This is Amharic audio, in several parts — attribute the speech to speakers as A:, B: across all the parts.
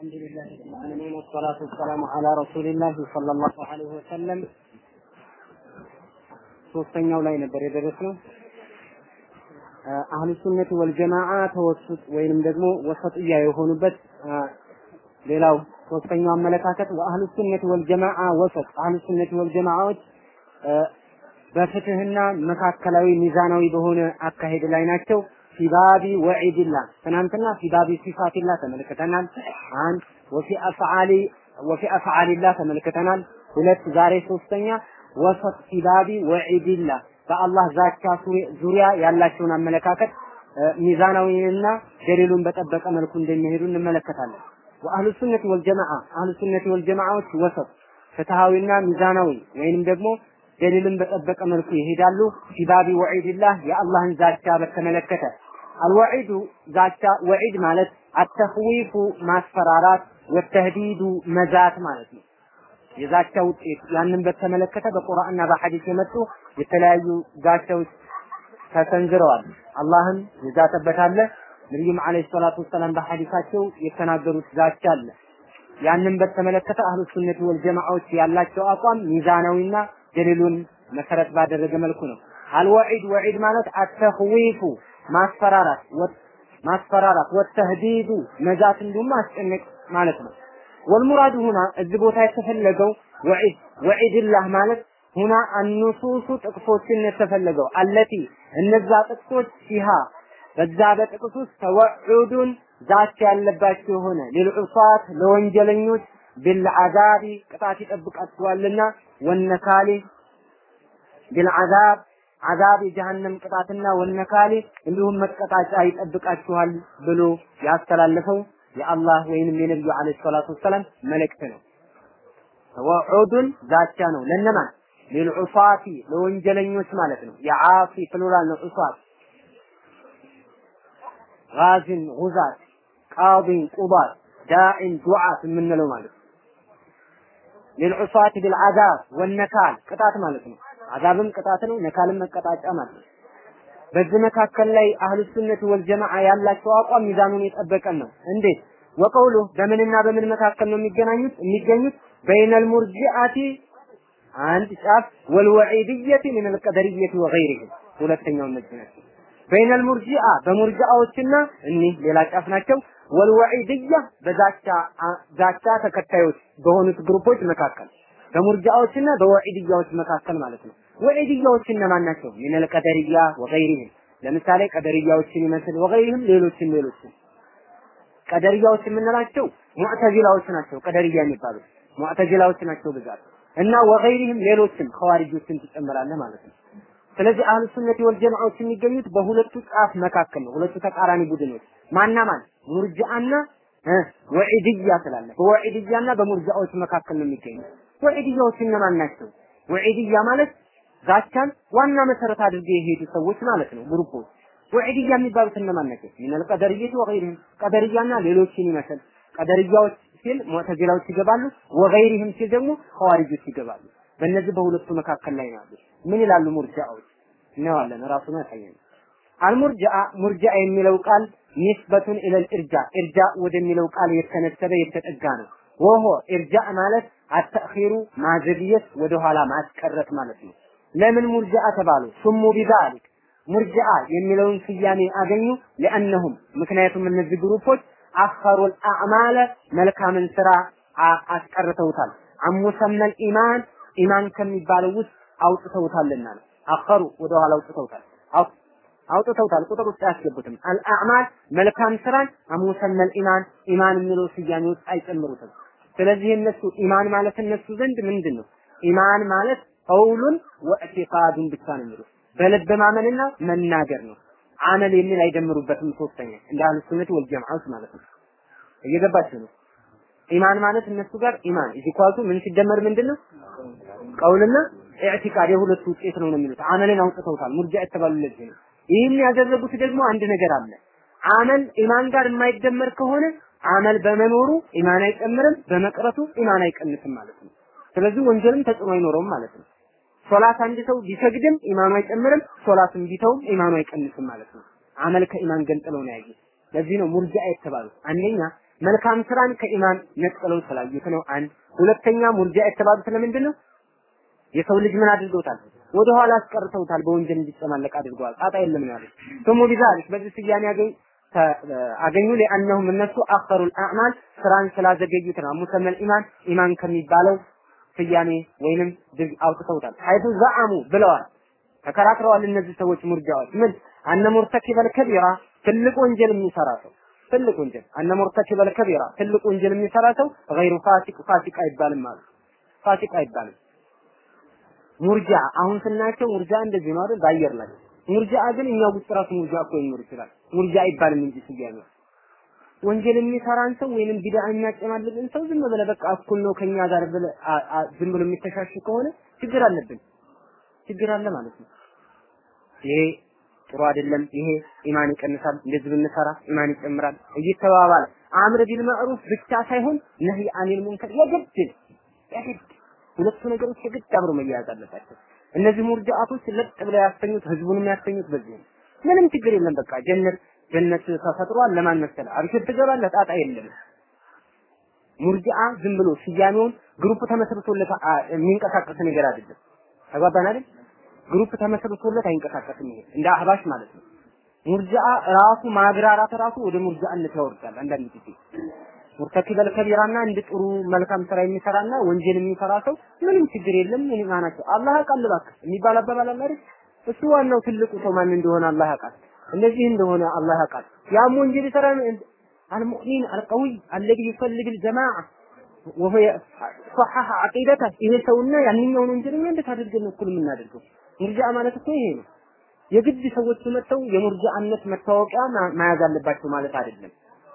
A: الحمد لله رب العالمين والصلاة والسلام على رسول الله صلى الله عليه وسلم ሶስተኛው ላይ ነበር የደረስነው አህሉ ሱነት ወልጀማዓ ተወሱጥ ወይንም ደግሞ ወሰጥያ የሆኑበት ሌላው ሶስተኛው አመለካከት ወአህሉ ሱነት ወልጀማዓ ወሰጥ አህሉ ሱነት ወልጀማዓዎች በፍትህና መካከላዊ ሚዛናዊ በሆነ አካሄድ ላይ ናቸው። ፊባቢ ወዒድላ ትናንትና ፊባቢ ሲፋቲላ ተመልክተናል። አንድ ወፊ አፍዓሊ ወፊ አፍዓሊላ ተመልክተናል። ሁለት ዛሬ ሶስተኛ ወሰጥ ፊባቢ ወዒድላ በአላህ ዛቻ ዙሪያ ያላቸውን አመለካከት ሚዛናዊንና ደሊሉን በጠበቀ መልኩ እንደሚሄዱ እንመለከታለን። ወአህሉ ሱነት ወልጀማዓ አህሉ ሱነት ወልጀማዓዎች ወሰጥ ፍትሃዊና ሚዛናዊ ወይንም ደግሞ ደሊልን በጠበቀ መልኩ ይሄዳሉ። ፊባቢ ወዒድላህ የአላህን ዛቻ በተመለከተ አልወዒዱ ዛቻ ወዒድ ማለት አተኽዊፉ ማስፈራራት፣ ወተህዲዱ መዛት ማለት ነው። የዛቻ ውጤት ያንን በተመለከተ በቁርአንና በሐዲስ የመጡ የተለያዩ ዛቻዎች ተሰንዝረዋል። አላህም የዛተበት አለ። ነቢዩም ዓለይሂ ሰላቱ ወሰላም በሐዲሳቸው የተናገሩት ዛቻ አለ። ያንን በተመለከተ አህሉ ሱነት ወልጀማዓዎች ያላቸው አቋም ሚዛናዊና ደሊሉን መሰረት ባደረገ መልኩ ነው። አልወዒድ ወዒድ ማለት አተኽዊፉ ማስፈራራት ማስፈራራት ወተህዲዱ መዛት እንዲሁም ማስጨነቅ ማለት ነው። ወልሙራዱ ሁና እዚህ ቦታ የተፈለገው ወዒድ ወዒድላህ ማለት ሁና አኑሱሱ ጥቅሶችን የተፈለገው አለቲ እነዛ ጥቅሶች ሲሃ በዛ በጥቅስ ውስጥ ተወዑዱን ዛቻ ያለባቸው የሆነ ሊልዑሳት ለወንጀለኞች ቢልዓዛቢ ቅጣት ይጠብቃቸዋልና ወነካሊ ቢልዓዛብ አዛብ የጀሃነም ቅጣትና ወነካሊ እንዲሁም መቀጣጫ ይጠብቃችኋል ብሎ ያስተላለፈው የአላህ ወይንም የነብዩ አለይሂ ሰላቱ ወሰላም መልእክት ነው። ተወዑዱን ዛቻ ነው ለነማን ሊልዑሳቲ ለወንጀለኞች ማለት ነው። የዓሲ ፕሉራል ነው ዑሳት ጋዝን ጉዛት ቃዲን ቁባት ዳዒን ዱዓት የምንለው ማለት ነው። ሊልዑሳት ቢልዓዛብ ወነካል ቅጣት ማለት ነው። አዛብም ቅጣት ነው፣ ነካልም መቀጣጫ ማለት ነው። በዚህ መካከል ላይ አህሉ ሱነት ወልጀማዓ ያላቸው አቋም ሚዛኑን የጠበቀን ነው። እንዴት? ወቀውሉ በምንና በምን መካከል ነው የሚገናኙት የሚገኙት? በይነል ሙርጂአቲ አንድ ጫፍ ወልወዒድየቲ ምን አልቀደርየቲ ወገይሪሂም ሁለተኛው እነዚህ ናቸው። በይነል ሙርጂአ በሙርጂአዎችና እኒህ ሌላ ጫፍ ናቸው። ወልወዒድያ በዛቻ ዛቻ ተከታዮች በሆኑት ግሩፖች መካከል በሙርጂአዎችና በወዒድያዎች መካከል ማለት ነው። ወዒድያዎች እነማን ናቸው? ሚነል ቀደርያ ወገይሪሂም ለምሳሌ ቀደርያዎችን ይመስል ወገይሪሂም ሌሎችን ሌሎችን ቀደርያዎች የምንላቸው ሙዕተዚላዎች ናቸው። ቀደርያ የሚባሉት ሙዕተዚላዎች ናቸው ብዛት እና ወገይሪሂም ሌሎችም ኸዋሪጆችን ትጨምራለህ ማለት ነው። ስለዚህ አህሉ ሱነት ወል ጀማዓዎች የሚገኙት በሁለቱ ጫፍ መካከል ነው። ሁለቱ ተቃራኒ ቡድኖች ማና ማን ሙርጂአና ወዒድያ ስላለ በወዒድያና በሙርጂአዎች መካከል ነው የሚገኙት። ወዒድያዎች እነማን ናቸው? ወዒድያ ማለት ዛቻን ዋና መሰረት አድርገው የሄዱ ሰዎች ማለት ነው፣ ግሩፖች። ወዒድያ የሚባሉት እነማን ናቸው? ሚነል ቀደርየት ወገይሪህም ቀደርያና ሌሎችን ይመስል ቀደርያዎች ሲል ሙዕተዚላዎች ይገባሉ፣ ወገይሪህም ሲል ደግሞ ኸዋሪጆች ይገባሉ። በእነዚህ በሁለቱ መካከል ላይ ናቸው። ምን ይላሉ ሙርጂአዎች? እናየዋለን፣ ራሱን ያሳየን። አልሙርጂአ ሙርጂአ የሚለው ቃል ኒስበቱን ኢለል ኢርጃ ኢርጃ ወደሚለው ቃል የተነሰበ የተጠጋ ነው። ወሆ ኢርጃ ማለት አተኺሩ ማዘግየት ወደኋላ ማስቀረት ማለት ነው። ለምን ሙርጂአ ተባሉ? ሱሙ ቢዛሊክ ሙርጂአ የሚለውን ስያሜ አገኙ። ለአነሁም ምክንያቱም እነዚህ ግሩፖች አኸሩል አዕማለ መልካምን ስራ አስቀርተውታል። አሙሰመል ኢማን ኢማን ከሚባለው ውስጥ አውጥተውታልና ነው። አኸሩ ወደኋላ አውጥተውታል አውጥተውታል። ቁጥር ውስጥ አያስገቡትም። አልአዕማል መልካም ስራን አሙሰመል ኢማን ኢማን የሚለው ስያሜ ውስጥ አይጨምሩትም። ስለዚህ እነሱ ኢማን ማለት እነሱ ዘንድ ምንድን ነው? ኢማን ማለት ቀውሉን ወእዕቲቃዱን ብቻ ነው የሚሉት በልብ ማመንና መናገር ነው። አመል የሚል አይደምሩበትም። ሶስተኛ እንደ አህሉ ሱነት ወል ጀማዓት ማለት ነው። እየገባችሁ ነው? ኢማን ማለት እነሱ ጋር ኢማን እዚህ ኳሱ ምን ሲደመር ምንድን ነው? ቀውልና ኢዕቲቃድ የሁለቱ ውጤት ነው ነው የሚሉት። አመልን አውጥተውታል። ሙርጃ የተባሉ ለዚህ ነው። ይህን ያደረጉት ደግሞ አንድ ነገር አለ። አመል ኢማን ጋር የማይደመር ከሆነ አመል በመኖሩ ኢማን አይጨምርም፣ በመቅረቱ ኢማን አይቀንስም ማለት ነው። ስለዚህ ወንጀልም ተጽዕኖ አይኖረውም ማለት ነው። ሶላት አንድ ሰው ቢሰግድም ኢማኑ አይጨምርም፣ ሶላቱን ቢተውም ኢማኑ አይቀንስም ማለት ነው። አመል ከኢማን ገንጥለው ነው ያዩት። ለዚህ ነው ሙርጂአ የተባሉት። አንደኛ መልካም ስራን ከኢማን ነጥለው ስላዩት ነው። አንድ ሁለተኛ ሙርጃ የተባሉት ለምንድን ነው? የሰው ልጅ ምን አድርገውታል? ወደ ኋላ አስቀርተውታል። በወንጀል እንዲጨማለቅ አድርገዋል። ጣጣ የለም ነው ያሉት። ስሙ ቢዛሊክ በዚህ ስያሜ ያገኝ አገኙ ለአንሁም እነሱ አኸሩል አዕማል ስራን ስላዘገዩት ነው። ሙሰመል ኢማን ኢማን ከሚባለው ስያሜ ወይንም ድግ አውጥተውታል። ሐይቱ ዘዐሙ ብለዋል፣ ተከራክረዋል። እነዚህ ሰዎች ሙርጃዎች ምን አነ ሙርተኪበል ከቢራ ትልቅ ወንጀል የሚሰራ ሰው ትልቅ ወንጀል አነ ሙርተኪበል ከቢራ ትልቅ ወንጀል የሚሰራ ሰው ገይሩ ፋሲቅ ፋሲቅ አይባልም ማለት ፋሲቅ አይባልም። ሙርጃ አሁን ስናያቸው ሙርጃ እንደዚህ ነው አይደል? በአየር ላይ ሙርጃ ግን እኛ ውስጥ ራሱ ሙርጃ እኮ ይኖር ይችላል። ሙርጃ አይባልም እንጂ ስያሜው ወንጀል የሚሰራን ሰው ወይንም ቢድዓ የሚያጨማልቅን ሰው ዝም ብለህ በቃ እኩል ነው ከኛ ጋር ብለህ ዝም ብሎ የሚተሻሽ ከሆነ ችግር አለብን፣ ችግር አለ ማለት ነው። ይሄ ጥሩ አይደለም፣ ይሄ ኢማን ይቀንሳል፣ እንደዚህ ብንሰራ ኢማን ይጨምራል እየተባባለ አምር ቢል ማዕሩፍ ብቻ ሳይሆን ነህይ አኒል ሙንከር የግድ የግድ ሁለቱ ነገሮች የግድ አብረው መያያዝ አለባቸው። እነዚህ ሙርጃአቶች ለጥ ብለው ያስተኙት ህዝቡንም ያስተኙት በዚህ ነው። ምንም ችግር የለም። በቃ ጀነት ጀነት ተፈጥሯል። ለማን መሰለ አብሽር ትገባለህ፣ ጣጣ የለም። ሙርጂአ ዝም ብሎ ስያሜውን ግሩፕ ተመስርቶለት የሚንቀሳቀስ ነገር አይደለም። ተግባባን አይደል? ግሩፕ ተመስርቶለት አይንቀሳቀስም። ይሄ እንደ አህባሽ ማለት ነው። ሙርጂአ ራሱ ማግራራት ራሱ ወደ ሙርጂአነት ያወርዳል። አንዳንድ ጊዜ ሙርተኪበል ከቢራና እንደ ጥሩ መልካም ስራ የሚሰራና ወንጀል የሚሰራ ሰው ምንም ችግር የለም። ምን ማናቸው አላህ ያውቃል እባክህ የሚባል አባባል አለ አይደል? እሱ ዋናው ትልቁ ሰው ማን እንደሆነ አላህ ያውቃል። እንደዚህ እንደሆነ አላህ ያውቃል። ያም ወንጀል ይሰራ አልሙእሚን አልቀዊ አለዚ ይፈልግ الجماعه وهو صحح عقيدته ይሄ ሰውና ያንኛውን ወንጀለኛ እንዴት አድርገን እኩል የምናደርገው? ሙርጂአ ማለት እኮ ይሄ ነው። የግድ ሰዎች መጥተው የሙርጂአነት መታወቂያ መያዝ አለባቸው ማለት አይደለም።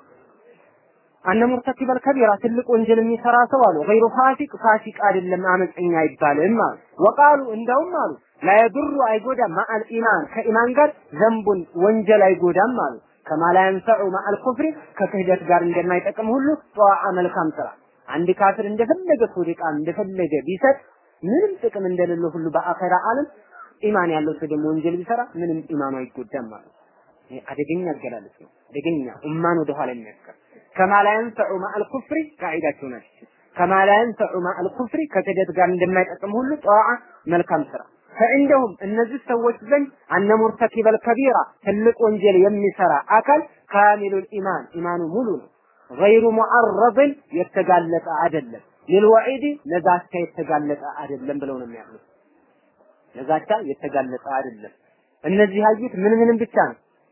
A: አነ ሙርተኪበል ከቢራ ትልቅ ወንጀል የሚሰራ ሰው አሉ ገይሩ ፋሲቅ ፋሲቅ አይደለም አመፀኛ አይባልም አሉ ወቃሉ እንደውም አሉ ላየድሩ አይጎዳም ማአል ኢማን ከኢማን ጋር ዘንቡን ወንጀል አይጎዳም አሉ ከማ ላ የንፈዑ ማአል ኩፍሪ ከክህደት ጋር እንደማይጠቅም ሁሉ ጠዋዓ መልካም ስራ አንድ ካፍር እንደፈለገ ሶዲቃን እንደፈለገ ቢሰጥ ምንም ጥቅም እንደሌለው ሁሉ በአኸራ ዓለም ኢማን ያለው ሰው ደግሞ ወንጀል ቢሰራ ምንም ኢማኑ አይጎዳም ማለት ይሄ አደገኛ አገላለጽ ነው። አደገኛ ኡማን ወደ ኋላ የሚያስቀር ከማ ላ የንፈዑ ማአል ኩፍሪ ቃዒዳቸው ናት። ከማ ላ የንፈዑ ማአል ኩፍሪ ከክህደት ጋር እንደማይጠቅም ሁሉ ጠዋዓ መልካም ስራ ፈዕንደሁም እነዚህ ሰዎች ዘንድ አነ ሙርተኪበል ከቢራ ትልቅ ወንጀል የሚሰራ አካል ካሚሉል ኢማን ኢማኑ ሙሉ ነው። ገይሩ ሙዐረድን የተጋለጠ አይደለም። ሊልወዒድ ለዛቻ የተጋለጠ አይደለም ብለው ነው የሚያምኑት። ለዛቻ የተጋለጠ አይደለም። እነዚህ ያዩት ምን ምንም ብቻ ነው።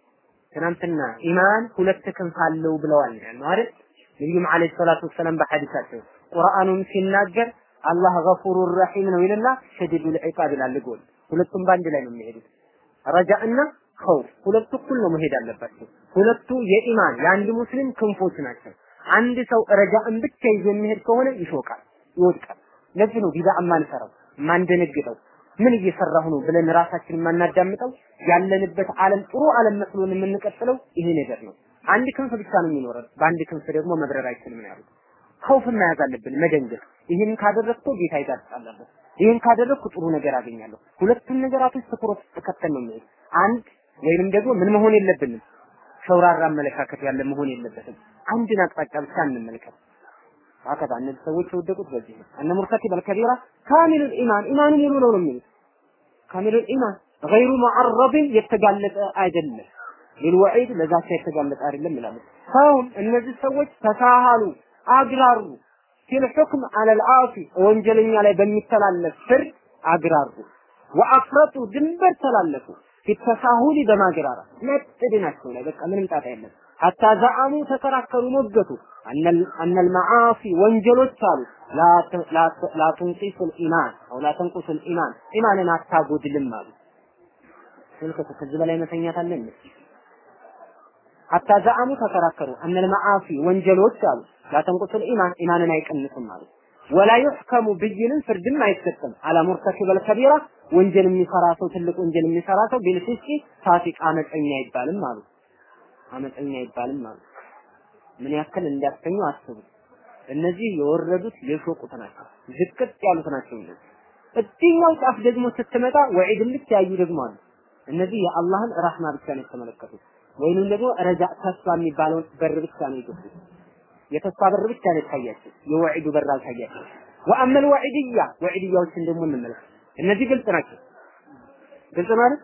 A: ትናንትና ኢማን ሁለት ክንፍ አለው ብለዋል ነው አይደል? ነቢዩም ዓለይሂ ሰላቱ ወሰላም በሐዲሳቸው ቁርአኑን ሲናገር አላህ ገፉሩ ረሒም ነው ይልና ሸዲዱል ዒቃብ ይላል ጎል። ሁለቱም በአንድ ላይ ነው የሚሄዱት። ረጃእና ኸውፍ ሁለቱ እኩል ነው መሄድ አለባቸው። ሁለቱ የኢማን የአንድ ሙስሊም ክንፎች ናቸው። አንድ ሰው ረጃእን ብቻ ይዞ የሚሄድ ከሆነ ይሾቃል፣ ይወድቃል። ለዚህ ነው ቢዳ የማንሰራው የማንደነግጠው ምን እየሰራሁ ነው ብለን ራሳችንን የማናዳምጠው ያለንበት ዓለም ጥሩ ዓለም መስሎን የምንቀጥለው ይሄ ነገር ነው። አንድ ክንፍ ብቻ ነው የሚኖረን፣ በአንድ ክንፍ ደግሞ መብረር አይችልም ነው ያሉት። ኸውፍ መያዝ አለብን፣ መደንገጥ። ይህን ካደረግኩ ጌታ ይጋርጣለሁ፣ ይህን ካደረግኩ ጥሩ ነገር አገኛለሁ። ሁለቱን ነገራቶች ትኩረት ተከተል ነው የሚሄድ። አንድ ወይንም ደግሞ ምን መሆን የለብንም ሸውራራ አመለካከት ያለ መሆን የለበትም። አንድን አቅጣጫ ብቻ እንመልከት። አከታ እነዚህ ሰዎች የወደቁት በዚህ ነው። እነ ሙርተኪበል ከቢራ ካሚሉል ኢማን ኢማኑ ሙሉ ነው ነው የሚሉት። ካሚሉል ኢማን ገይሩ ሙዐረድን የተጋለጠ አይደለም። ሊልወዒድ ለዛቻ የተጋለጠ አይደለም ይላሉ። ሰውም እነዚህ ሰዎች ተሳሃሉ አግራሩ ፊል ሑክም አለል ዓሲ ወንጀለኛ ላይ በሚተላለፍ ፍርድ አግራሩ ወአፍረጡ ድንበር ተላለፉ ፊተሳሁሊ በማግራራት ነጥብ ናቸው ላይ በቃ ምንም ጣጣ የለም። ሐታ ዘአሙ ተከራከሩ፣ ሞገቱ አነል መዓሲ ወንጀሎች አሉ ላ ትንቂሱል ኢማን አው ላ ተንቁሱል ኢማን ኢማንን አታጎድልም አሉ። ስልከቱ ከዚህ በላይ መተኛት አለ እንዴ? ሐታ ዘአሙ ተከራከሩ አነል መዓሲ ወንጀሎች አሉ ላ ተንቁሱል ኢማን ኢማንን አይቀንስም አሉ። ወላ ዩሕከሙ ብይንን ፍርድም አይሰጥም አላ ሙርተኪበል ከቢራ ወንጀል የሚሰራ ሰው ትልቅ ወንጀል የሚሰራ ሰው ቢልፊስቂ ፋሲቅ አመፀኛ አይባልም አሉ። አመፀኛ አይባልም አሉ። ምን ያክል እንዲያስተኙ አስቡ። እነዚህ የወረዱት የሾቁት ናቸው፣ ዝቅጥ ያሉት ናቸው። እነዚህ እዚህኛው ጫፍ ደግሞ ስትመጣ ወዒድን ብቻ ያዩ ደግሞ አሉ። እነዚህ የአላህን ረህማ ብቻ ነው የተመለከቱት፣ ወይንም ደግሞ ረጃ ተስፋ የሚባለውን በር ብቻ ነው የገቡት። የተስፋ በር ብቻ ነው የታያቸው፣ የወዒዱ በር አልታያቸው። ወአመል ወዒድያ ወዒድያዎችን ደግሞ እንመለከት። እነዚህ ግልጽ ናቸው። ግልጽ ማለት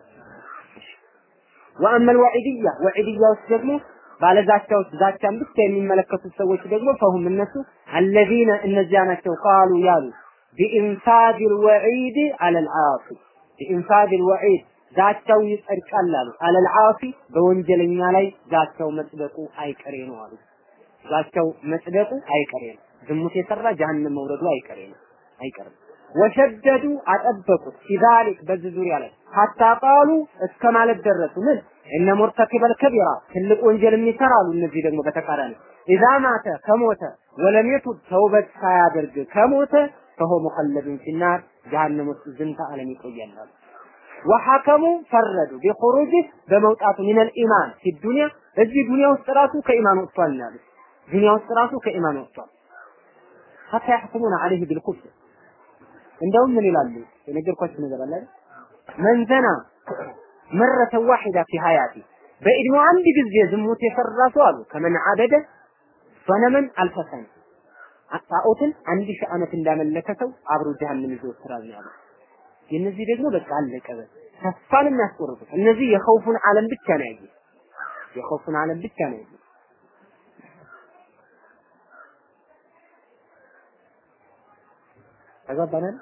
A: ወአመል ወዒድያ ወዒድያዎች ደግሞ ባለዛቻዎች ዛቻን ብቻ የሚመለከቱት ሰዎች ደግሞ ፈሁም እነሱ አለዚነ እነዚያ ናቸው ቃሉ ያሉ ቢኢንፋድ ልወዒድ አለል ዓሲ ቢኢንፋድ ልወዒድ ዛቻው ይጸድቃል አሉ አለል ዓሲ በወንጀለኛ ላይ ዛቻው መጽደቁ አይቀሬ ነው አሉ ዛቻው መጽደቁ አይቀሬ ነው ዝሙት የሰራ ጀሀነም መውረዱ አይቀሬ ነው አይቀርም ወሸደዱ አጠበቁት ፊዛሊክ በዚህ ዙሪያ ላይ ሀታ ቃሉ እስከ ማለት ደረሱ ምን እነ ሙርተኪበል ከቢራ ትልቅ ወንጀል የሚሰራሉ እነዚህ ደግሞ በተቃራኒ ኢዛ ማተ ከሞተ ወለም የቱብ ተውበት ሳያደርግ ከሞተ ፈሆ ሙኸለዱን ፊናር ጀሃነም ውስጥ ዝንተ ዓለም ይቆያል ወሐከሙ ፈረዱ ቢኹሩጅ በመውጣቱ ሚነል ኢማን ፊ ዱንያ እዚህ ዱንያ ውስጥ ራሱ ከኢማን ወጥቷል ነው ያሉት ዱንያ ውስጥ ራሱ ከኢማን ወጥቷል ሐታ ያሕኩሙነ ዐለይህ ቢልኩፍር እንደውም ምን ይላሉ የነገርኳችሁ ነገር አለ አይደል መንዘና መረተ ዋሂዳ ፊ ሀያቲ በእድሜው አንድ ጊዜ ዝሙት የሰራ ሰው አሉ ከመን አበደ ሰነመን አልፈሰን ጣዖትን አንድ ሺህ ዓመት እንዳመለከ ሰው አብሮ ጀሃነም ይዘወትራል ነው ያሉት። የእነዚህ ደግሞ በቃ አለቀ። ተስፋን የሚያስቆርጡት እነዚህ የኸውፉን ዓለም ብቻ ነው ያዩት። የኸውፉን ዓለም ብቻ ነው ያዩት። ተግባባናል።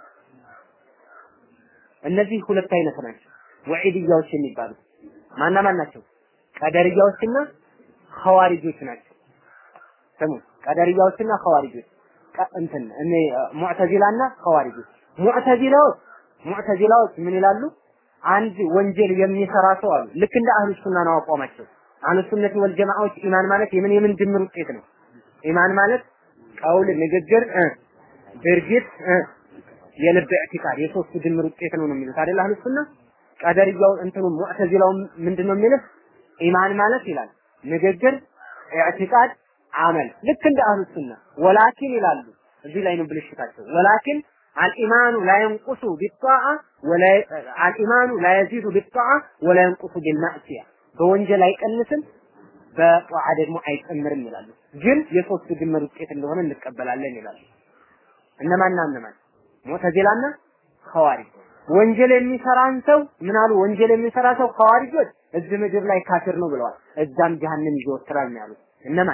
A: እነዚህ ሁለት አይነት ናቸው ወዒድያዎች የሚባሉት ማና ማን ናቸው? ቀደርያዎችና ኸዋሪጆች ናቸው። ስሙ ቀደርያዎችና ኸዋሪጆች እንትን እኔ ሙዕተዚላና ኸዋሪጆች ሙዕተዚላዎች ሙዕተዚላዎች ምን ይላሉ? አንድ ወንጀል የሚሰራ ሰው አሉ ልክ እንደ አህሉ ሱና ነው አቋማቸው። አህሉ ሱነት ወል ጀማዓዎች ኢማን ማለት የምን የምን ድምር ውጤት ነው? ኢማን ማለት ቀውል፣ ንግግር፣ ድርጊት፣ የልብ ኢዕቲቃድ የሶስቱ ድምር ውጤት ነው ነው የሚሉት አይደል አህሉ ሱና። ቀደርያው እንትኑ ሙዕተዚላው ምንድነው የሚሉት? ኢማን ማለት ይላል ንግግር፣ ኢዕቲቃድ፣ አመል ልክ እንደ አህሉ ሱና ወላኪን ይላሉ። እዚህ ላይ ነው ብልሽታቸው። ወላኪን አልኢማኑ ላ የንቁሱ ቢጣዓ ወላ አልኢማኑ ላ የዚዱ ቢጣዓ ወላ የንቁሱ ቢልማዕሲያ በወንጀል አይቀንስም በጧዓ ደግሞ አይጨምርም ይላሉ። ግን የሶስቱ ድምር ውጤት እንደሆነ እንቀበላለን ይላሉ። እነማንና እነማን? ሙዕተዚላና ኸዋሪጅ። ወንጀል የሚሰራን ሰው ምን አሉ? ወንጀል የሚሰራ ሰው ኸዋሪጆች እዚህ ምድር ላይ ካፊር ነው ብለዋል። እዛም ጀሃነም ይዘወትራል ነው ያሉት። እነማን?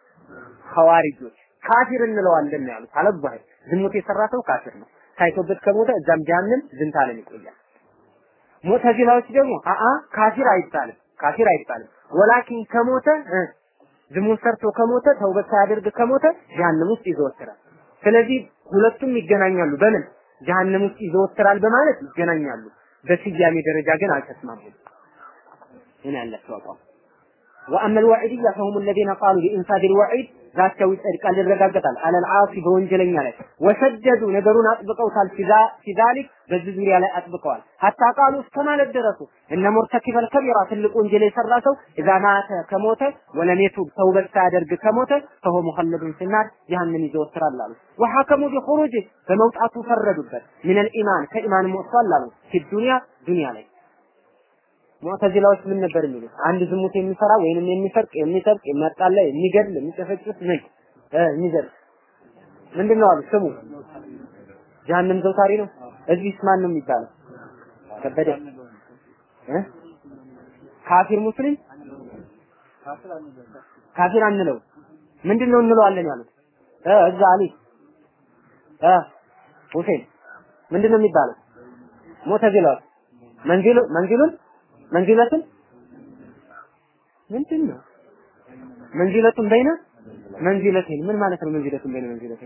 A: ኸዋሪጆች ካፊር እንለዋለን ነው ያሉት። አለባህ ዝሙት የሰራ ሰው ካፊር ነው። ሳይቶበት ከሞተ እዛም ጀሃነም ዝንተ ዓለም ይቆያል። ሙዕተዚላዎች ደግሞ አአ ካፊር አይባልም፣ ካፊር አይባልም። ወላኪን ከሞተ ዝሙት ሰርቶ ከሞተ ተውበት ሳያደርግ ከሞተ ጀሃነም ውስጥ ይዘወትራል። ስለዚህ ሁለቱም ይገናኛሉ። በምን ጀሃነም ውስጥ ይዘወትራል በማለት ይገናኛሉ። በስያሜ ደረጃ ግን አልተስማሙም። ምን ያላቸው አቋም وأما الوعيدية فهم الذين قالوا بإنفاذ الوعيد ذاتቸው ይጸድቃል ይረጋገጣል አለል ዓሲ በወንጀለኛ ላይ ወሰደዱ ነገሩን አጥብቀውታል ፊ ዛሊክ በዚህ ዙሪያ ላይ አጥብቀዋል ሀታ ቃሉ እስከ ማለት ደረሱ እነ ሙርተኪበል ከቢራ ትልቅ ወንጀል የሰራ ሰው እዛ ማተ ከሞተ ወለም የቱብ ተውበት ሳያደርግ ከሞተ ፈሆ ሙኸለዱን ፊናር ጀሃነም ይዘወትራል አሉ ወሐከሙ ቢኹሩጅ በመውጣቱ ፈረዱበት ሚነል ኢማን ከኢማን ወጥቷል አሉ ፊ ዱንያ ዱንያ ላይ ሙዕተዚላዎች ምን ነበር የሚሉት? አንድ ዝሙት የሚሰራ ወይንም የሚሰርቅ የሚሰርቅ የሚያጣላ የሚገድል የሚጨፈጭፍ ምን እ የሚዘርፍ ምንድን ነው አሉ ስሙ ጀሀነም ዘውታሪ ነው። እዚህስ ማን ነው የሚባለው? ከበደ እ ካፊር ሙስሊም ካፊር አንለው ምንድን ነው እንለዋለን ያሉት እ እዛ አሊ እ ሁሴን ምንድን ነው የሚባለው? ሙዕተዚላዎች መንዚሉ መንዚሉን መንዚለቱን ምንድን ነው መንዚለቱን በይነ መንዚለቴን ምን ማለት ነው? መንዚለቱን በይነ መንዚለቴን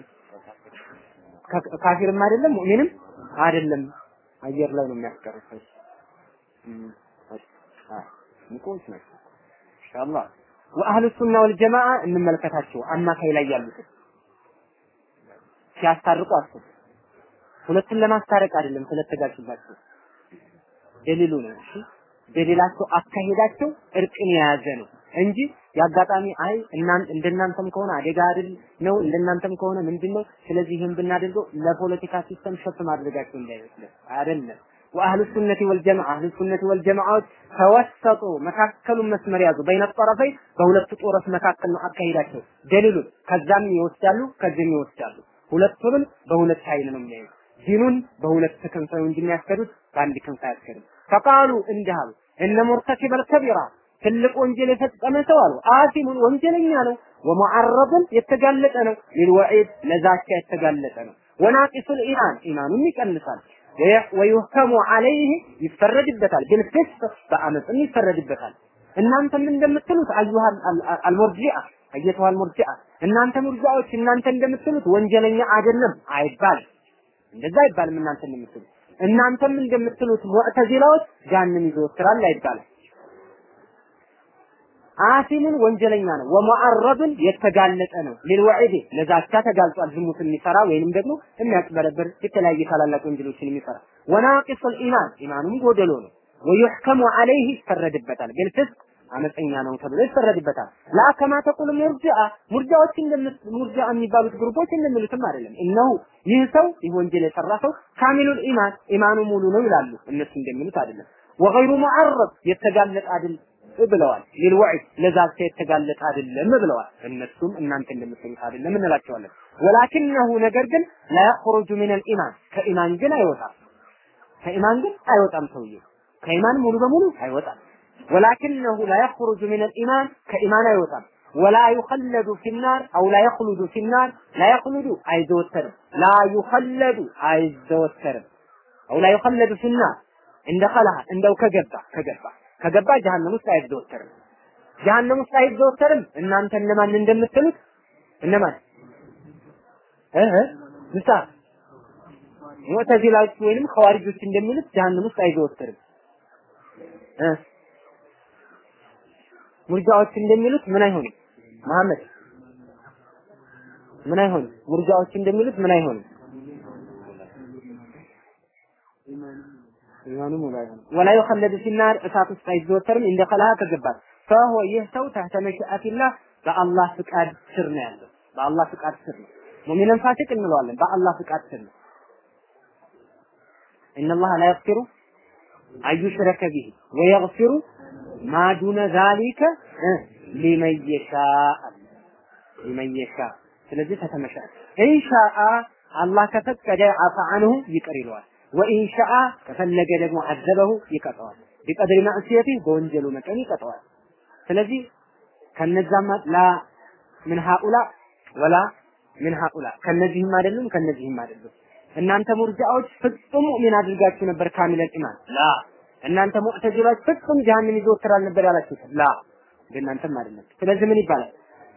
A: ካፊርም አይደለም ሙእሚንም አይደለም። አየር ላይ ነው የሚያስቀሩት። ሙቆች ናቸው ኢንሻአላህ። ወአህሉ ሱና ወል ጀማዓ እንመልከታቸው። አማካይ ላይ ያሉት ሲያስታርቁ አስቡ። ሁለቱን ለማስታረቅ አይደለም ስለተጋጩባቸው ደሊሉ ነው። እሺ በሌላቸው አካሄዳቸው እርቅን የያዘ ነው እንጂ የአጋጣሚ አይ እናንተ እንደናንተም ከሆነ አደጋ አይደል ነው እንደናንተም ከሆነ ምንድን ነው ስለዚህ ይህን ብናደርገው ለፖለቲካ ሲስተም ሸፍ ማድረጋቸው እንዳይመስል አይደለም ወአህሉ ሱነቲ ወልጀማዓ አህሉ ሱነቲ ወልጀማዓዎች ተወሰጡ መካከሉን መስመር ያዙ በይነ ጠረፈይ በሁለቱ ጦሮች መካከል ነው አካሄዳቸው ደሊሉ ከዛም ይወስዳሉ ከዚህም ይወስዳሉ ሁለቱንም በሁለት ኃይል ነው የሚያዩት ዲኑን በሁለት ክንፍ ነው እንጂ የሚያስከዱት በአንድ ክንፍ አያስከዱም ፈቃሉ እንዲህ አሉ እነ ሙርተኪበል ከቢራ ትልቅ ወንጀል የፈጸመ ሰው አሉ አሲሙን ወንጀለኛ ነው ወሙዓረብን የተጋለጠ ነው ሊልወዒድ ለዛቻ የተጋለጠ ነው ወናቂሱል ኢማን ኢማኑን ይቀንሳል ወዩህከሙ አለይህ ይፈረድበታል ቢልፊስቅ በአመፅም ይፈረድበታል እናንተም እንደምትሉት አዩሃ አልሙርጂአ አየተዋል ሙርጂአ እናንተ ሙርጂአዎች እናንተ እንደምትሉት ወንጀለኛ አይደለም አይባልም እንደዛ አይባልም እናንተ እንደምትሉት እናንተም እንደምትሉት ሙዕተዚላዎች ጃንም ይዘወትራል አይባልም አሲምን ወንጀለኛ ነው ወሙዓረብን የተጋለጠ ነው ሊልወዒድ ለዛቻ ተጋልጧል ዝሙት የሚሰራ ወይንም ደግሞ የሚያጭበረብር የተለያየ ታላላቅ ወንጀሎችን የሚሰራ ወናቂሱል ኢማን ኢማኑም ጎደሎ ነው ወዩሕከሙ ዐለይህ ይፈረድበታል ቢልፍስቅ አመፀኛ ነው ተብሎ ይፈረድበታል ላ ከማ ተቁል ሙርጂአ ሙርጂአዎች ሙርጂአ የሚባሉት ግሩፖች እንደሚሉትም አይደለም እነሆ ይህ ሰው ይህ ወንጀል የሰራ ሰው ካሚሉል ኢማን ኢማኑ ሙሉ ነው ይላሉ እነሱ እንደሚሉት አይደለም ወገይሩ ሙዓረብ የተጋለጠ አይደል ብለዋል ሊልወዒድ ለዛቻ የተጋለጠ አይደለም ብለዋል እነሱም እናንተ እንደምትሉት አይደለም እንላቸዋለን ወላኪነሁ ነገር ግን ላ የኽሩጁ ሚነል ኢማን ከኢማን ግን አይወጣም ከኢማን ግን አይወጣም ሰውዬው ከኢማን ሙሉ በሙሉ አይወጣም ወላኪነሁ ላ የኽሩጁ ሚነል ኢማን ከኢማን አይወጣም ወላ ዩኸለዱ ፊናር አው ላ የኽሉዱ ፊናር ላ የኽሉዱ አይዘወተርም ላ ዩኸለዱ አይዘወተርም አው ላ ዩኸለዱ ፊናር እንደ ኸላህ እንደው ከገባ ከገባ ከገባ ጀሃነም ውስጥ አይዘወተርም። ጀሃነም ውስጥ አይዘወተርም። እናንተ እነማን እንደምትሉት እነማን እህ ምሳ ሙዕተዚላዎች ወይንም ኸዋሪጆች እንደሚሉት ጀሃነም ውስጥ አይዘወተርም። እ ሙርጃዎች እንደሚሉት ምን አይሆንም? መሐመድ ምን አይሆንም? ሙርጃዎች እንደሚሉት ምን አይሆንም? ኢማኑ ሙሉ አይሆንም። ወላ ይኸለዱ ፊናር እሳት ውስጥ አይዘወተርም። እንደ ከላሃ ከገባት ፈሆ ይህ ሰው ተህተ መሽአቲላህ በአላህ ፍቃድ ስር ነው ያለው። በአላህ ፍቃድ ስር ነው። ሙእሚንን ፋሲቅ እንለዋለን። በአላህ ፍቃድ ስር ነው። ኢነላህ ላ የግፊሩ አዩሽረከ ቢሂ ወየግፊሩ ማ ዱነ ዛሊከ ሊመን የሻእ ሊመን የሻእ ስለዚህ ተተመሻል ኢንሻአ አላህ ከፈቀደ አፈ አንሁ ይቅር ይለዋል ወኢንሻአ ከፈለገ ደግሞ አዘበሁ ይቀጠዋል። ቢቀድሪ ማዕሲየቲ በወንጀሉ መጠን ይቀጠዋል። ስለዚህ ከነዛማ ላ ምን ሀኡላ ወላ ምን ሀኡላ ከነዚህም አይደሉም ከነዚህም አይደሉም። እናንተ ሙርጃዎች ፍጹም ሙእሚን አድርጋችሁ ነበር ካሚለል ኢማን ላ እናንተ ሙዕተዚላዎች ፍጹም ጀሃነም ይዘወትራል ነበር ያላችሁት ላ እንደናንተም አይደለም። ስለዚህ ምን ይባላል?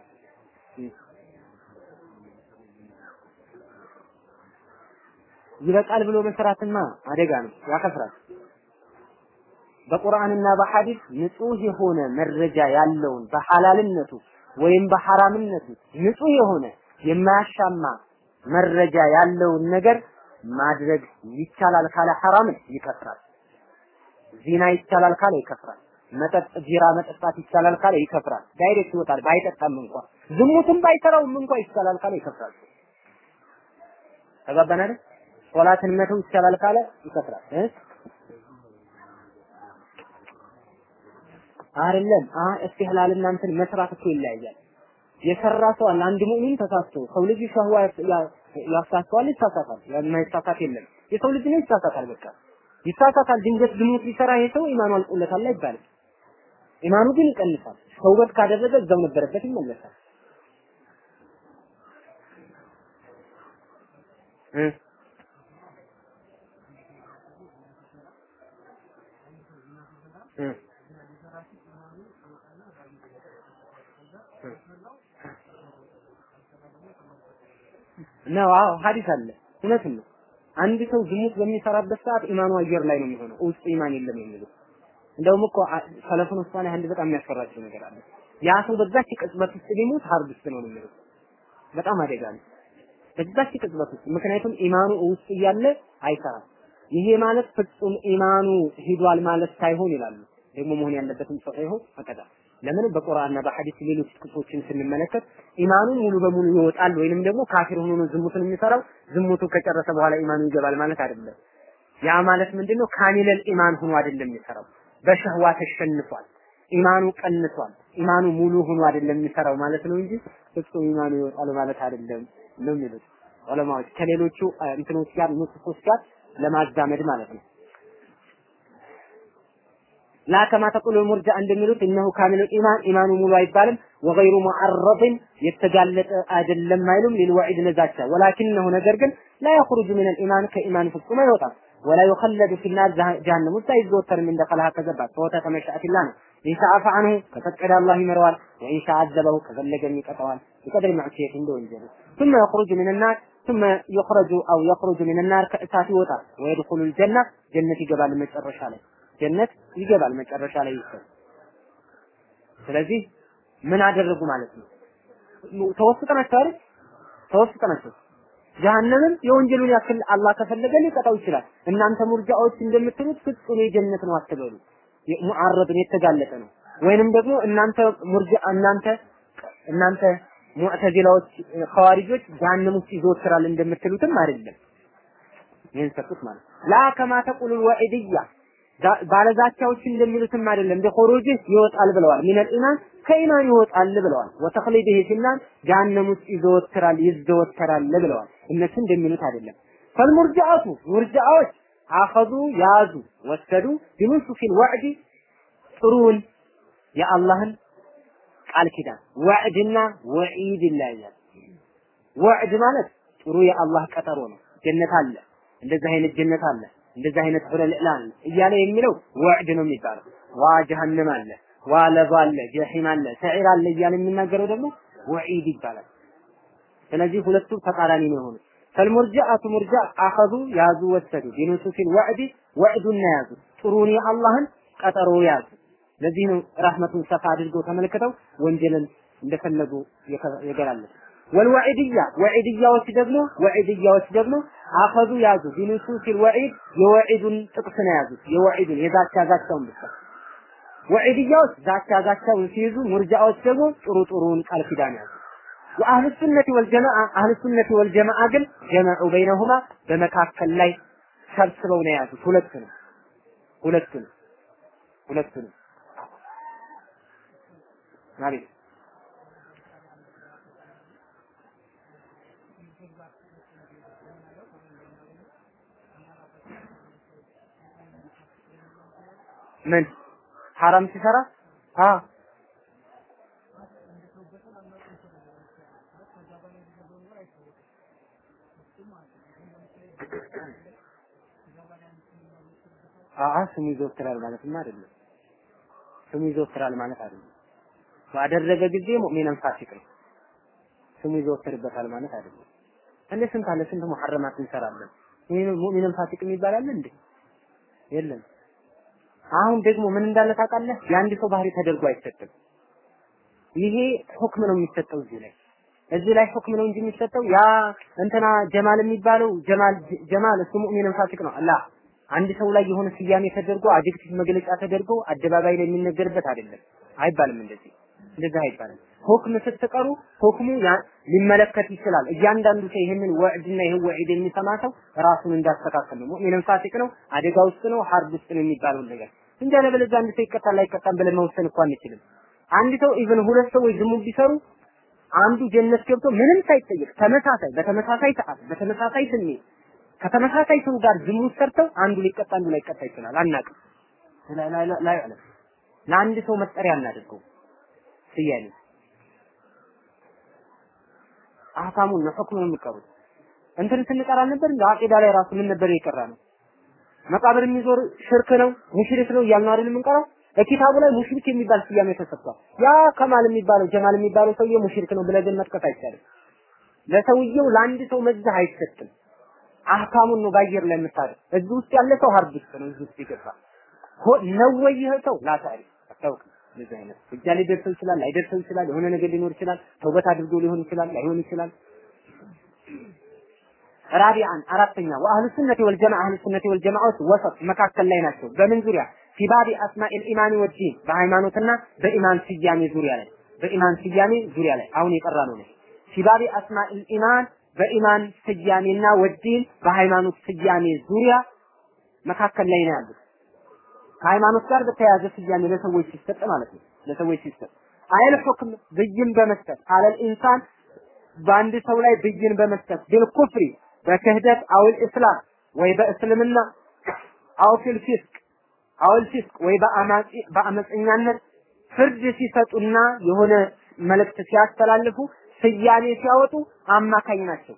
A: ይበቃል ብሎ መስራትማ አደጋ ነው፣ ያከፍራል። በቁርአንና በሐዲስ ንጹህ የሆነ መረጃ ያለውን በሐላልነቱ ወይም በሐራምነቱ ንጹህ የሆነ የማያሻማ መረጃ ያለውን ነገር ማድረግ ይቻላል ካለ ሐራምን ይከፍራል። ዚና ይቻላል ካለ ይከፍራል። መጠጥ ቢራ መጠጣት ይቻላል ካለ ይከፍራል። ዳይሬክት ይወጣል። ባይጠጣም እንኳን ዝሙትም ባይሰራውም እንኳን ይቻላል ካለ ይከፍራል። ተጋባን አይደል? ሶላትን መተው ይቻላል ካለ ይከፍራል እ አይደለም አ እስትህላልና እንትን መስራት እኮ ይለያያል። የሰራ ሰው አለ አንድ ሙእሚን ተሳስቶ ሰው ልጅ ሸህዋ ያሳስተዋል፣ ይሳሳታል። የማይሳሳት የለም። የሰው ልጅ ነው ይሳሳታል። በቃ ይሳሳታል። ድንገት ዝሙት ሊሰራ ይሄ ሰው ኢማኑ አልቆለታል አይባልም። ኢማኑ ግን ይቀንሳል። ተውበት ካደረገ እዛው ነበረበት ይመለሳል። እ ነው አዎ ሐዲስ አለ እውነትም ነው አንድ ሰው ዝሙት በሚሰራበት ሰዓት ኢማኑ አየር ላይ ነው የሚሆነው ውስጡ ኢማን የለም የሚለው እንደውም እኮ ሰለፉን ውስጥ አንድ በጣም የሚያስፈራቸው ነገር አለ ያ ሰው በዛች ቅጽበት ውስጥ ቢሞት ሀርድ ውስጥ ነው የሚለው በጣም አደጋ ነው በዛች ቅጽበት ውስጥ ምክንያቱም ኢማኑ ውስጥ እያለ አይሰራም ይሄ ማለት ፍጹም ኢማኑ ሂዷል ማለት ሳይሆን ይላሉ ደግሞ መሆን ያለበትም ሰው ሳይሆን ፈቀዳ ለምን በቁርአንና በሐዲስ ሌሎች ጥቅሶችን ስንመለከት ኢማኑ ሙሉ በሙሉ ይወጣል ወይንም ደግሞ ካፊር ሆኖ ነው ዝሙትን የሚሰራው ዝሙቱ ከጨረሰ በኋላ ኢማኑ ይገባል ማለት አይደለም። ያ ማለት ምንድነው? ካሚለል ኢማን ሆኖ አይደለም የሚሰራው፣ በሸህዋ ተሸንፏል። ኢማኑ ቀንሷል። ኢማኑ ሙሉ ሆኖ አይደለም የሚሰራው ማለት ነው እንጂ ፍጹም ኢማኑ ይወጣል ማለት አይደለም ነው የሚሉት ዑለማዎች ከሌሎቹ እንትኖች ጋር ንሱሶች ጋር ለማዛመድ ማለት ነው። ላ ከማ ተቁሉ ሙርጃ እንደሚሉት እነሁ ካሚሉ ኢማን ኢማኑ ሙሉ አይባልም። ወገይሩ ሙዐረድን የተጋለጠ አይደለም አይሉም። ሊልወዒድ ለዛቻ ወላኪነሁ ነገር ግን ላ የኽሩጁ ሚነል ኢማን ከኢማን ፍጹም አይወጣም። ወላ ዩኸለዱ ፊናር ጀሃነም ውስጥ አይዘወተርም እንደ ከልሃ ከገባት ፈወተተ መሻአቲላ ነው። ኢንሻ አፈ አንሁ ከፈቀደ አላህ ይምረዋል። ወኢንሻ አዘበሁ ከፈለገም ይቀጠዋል። ቢቀድር ማዕሲየት እንደ ወንጀሉ ثم يخرج من النار ثم يخرج او يخرج من النار ከእሳት ይወጣል ويدخل الجنة ጀነት ይገባል መጨረሻ ላይ ጀነት ይገባል መጨረሻ ላይ ይሰል ስለዚህ ምን አደረጉ ማለት ነው ተወስጠናቸው አይደል ተወስጠናቸው ጀሃነምን የወንጀሉን ያክል አላህ ከፈለገ ሊቀጣው ይችላል እናንተ ሙርጃዎች እንደምትሉት ፍጹም የጀነት ነው አትበሉ ሙዓረድን የተጋለጠ ነው ወይንም ደግሞ እናንተ ሙርጃ እናንተ እናንተ ሙዕተዚላዎች ኸዋሪጆች ጀሃነም ውስጥ ይዘወትራል እንደምትሉትም አይደለም ይህን ሰጡት ማለት ላ ከማ ተቁሉ ወዒድያ ባለዛቻዎች እንደሚሉትም አይደለም በኹሩጅ ይወጣል ብለዋል ሚነል ኢማን ከኢማን ይወጣል ብለዋል ወተኽሊድህ ፊናር ጀሃነም ውስጥ ይዘወትራል ይዘወተራል ብለዋል እነሱ እንደሚሉት አይደለም ፈልሙርጃአቱ ሙርጃዎች አኸዙ ያዙ ወሰዱ ቢኑሱፊል ወዕድ ጥሩን የአላህን ቃል ኪዳን ወዕድና ወዒድ ይለያያል ወዕድ ማለት ጥሩ የአላህ ቀጠሮ ነው ጀነት አለ እንደዚህ አይነት ጀነት አለ እንደዚህ አይነት ሁለል ኢላን እያለ የሚለው ወዕድ ነው የሚባለው። ዋ ጀሀነም አለ፣ ዋ ለዛ አለ፣ ጀሂም አለ፣ ሰዒር አለ እያለ የሚናገረው ደግሞ ወዒድ ይባላል። ስለዚህ ሁለቱ ተቃራኒ ነው የሆኑት። ፈልሙርጃአቱ ሙርጃ አኸዙ ያዙ ወሰዱ ቢኑሱፊል ወዕድ ወዕዱን ያዙ ጥሩን የአላህን ቀጠሮ ያዙ። ለዚህ ነው ረህመቱን ሰፋ አድርገው ተመልክተው ወንጀልን እንደፈለጉ የገላለጹ። ወልወዒድያ ወዒድያዎች ደግሞ ወዒድያዎች ደግሞ አኸዙ ያዙ ቢኑሱሲል ወዒድ የወዒዱን ጥቅስ ነው ያዙት። የወዒዱን የዛቻ ዛቻውን ብቻ ወዒድያዎች ዛቻ ዛቻውን ሲይዙ፣ ሙርጃዎች ደግሞ ጥሩ ጥሩውን ቃል ኪዳን ያዙ። ወአህሉ ሱነቲ ወልጀማዓ አህሉ ሱነቲ ወልጀማዓ ግን ጀመዑ በይነሁማ በመካከል ላይ ሰብስበው ነው የያዙት። ሁለቱንም ሁለቱንም ሁለቱንም ማለት ምን ሐራም ሲሰራ አ አአ ስሙ ይዘወትራል ማለትም አይደለም። ስሙ ይዘወትራል ማለት አይደለም። ባደረገ ጊዜ ሙእሚንን ፋሲቅ ነው። ስሙ ይዘወትርበታል ማለት አይደለም። እንደ ስንት አለ ስንት ሙሐረማት እንሰራለን። ይሄ ሙእሚንን ፋሲቅ የሚባል አለ እንዴ? የለም። አሁን ደግሞ ምን እንዳለ ታውቃለህ? የአንድ ሰው ባህሪ ተደርጎ አይሰጥም። ይሄ ሁክም ነው የሚሰጠው እዚህ ላይ እዚህ ላይ ሁክም ነው እንጂ የሚሰጠው ያ እንትና ጀማል የሚባለው ጀማል ጀማል እሱ ሙእሚንን ፋሲቅ ነው አላ አንድ ሰው ላይ የሆነ ስያሜ ተደርጎ አድጀክቲቭ መግለጫ ተደርጎ አደባባይ ላይ የሚነገርበት አይደለም። አይባልም እንደዚህ እንደዚህ አይባልም። ሁክም ስትቀሩ ሁክሙ ሊመለከት ይችላል። እያንዳንዱ ሰው ይህንን ወዕድና ይህ ወዒድ የሚሰማ ሰው ራሱን እንዳስተካከል ነው። ሙእሚንም ፋሲቅ ነው፣ አደጋ ውስጥ ነው፣ ሐርብ ውስጥ ነው የሚባለው ነገር እንጂ አለበለዚያ አንድ ሰው ይቀጣል አይቀጣም ብለን መወሰን እኮ አንችልም። አንድ ሰው ኢቭን ሁለት ሰዎች ዝሙት ቢሰሩ አንዱ ጀነት ገብቶ ምንም ሳይጠየቅ ተመሳሳይ በተመሳሳይ ሰዓት በተመሳሳይ ስሜት ከተመሳሳይ ሰው ጋር ዝሙት ሰርተው አንዱ ሊቀጣ አንዱ ላይቀጣ ይችላል። አናውቅም። ላይ ለአንድ ሰው መጠሪያ አናደርገው ስያሜ አህካሙን ነው ሁክሙን የሚቀሩት እንትን ስንቀራ ነበር እንደ አቂዳ ላይ ራሱ ምን ነበር የቀራ ነው መቃብር የሚዞር ሽርክ ነው ሙሽሪክ ነው እያልን አይደል የምንቀራው በኪታቡ ላይ ሙሽሪክ የሚባል ስያሜ ተሰጥቷል ያ ከማል የሚባለው ጀማል የሚባለው ሰውዬ ሙሽሪክ ነው ብለህ ግን መጥቀስ አይቻልም ለሰውየው ለአንድ ሰው መዛህ አይሰጥም አህካሙን ነው ባየር ላይ የምታደርግ እዚህ ውስጥ ያለ ሰው ሀርብ ውስጥ ነው እዚህ ውስጥ ይገባ ነው ወይ ይህ ሰው ላታሪ አታውቅም እንደዚህ አይነት እጃ ሊደርሰው ይችላል ላይደርሰው ይችላል የሆነ ነገር ሊኖር ይችላል ተውበት አድርጎ ሊሆን ይችላል ላይሆን ይችላል ራቢዓን አራተኛ ወአህሉ ሱነቲ ወልጀማዓ አህሉ ሱነቲ ወልጀማዓዎች ወሰጥ መካከል ላይ ናቸው በምን ዙሪያ ፊባቢ አስማኢል ኢማኒ ወዲን በሃይማኖትና በኢማን ስያሜ ዙሪያ ላይ በኢማን ስያሜ ዙሪያ ላይ አሁን የቀራ ነው ፊባቢ አስማኢል ኢማን በኢማን ስያሜና ወዲን በሃይማኖት ስያሜ ዙሪያ መካከል ላይ ነው ያሉት። ከሃይማኖት ጋር በተያያዘ ስያሜ ለሰዎች ሲሰጥ ማለት ነው። ለሰዎች ሲሰጥ አይል ሁክም ብይን በመስጠት አለል ኢንሳን በአንድ ሰው ላይ ብይን በመስጠት ቢልኩፍሪ በክህደት አውል እስላም ወይ በእስልምና አው ፊል ፊስቅ አውል ፊስቅ ወይ በአማጺ በአመፀኛነት ፍርድ ሲሰጡና የሆነ መልእክት ሲያስተላልፉ ስያሜ ሲያወጡ አማካኝ ናቸው።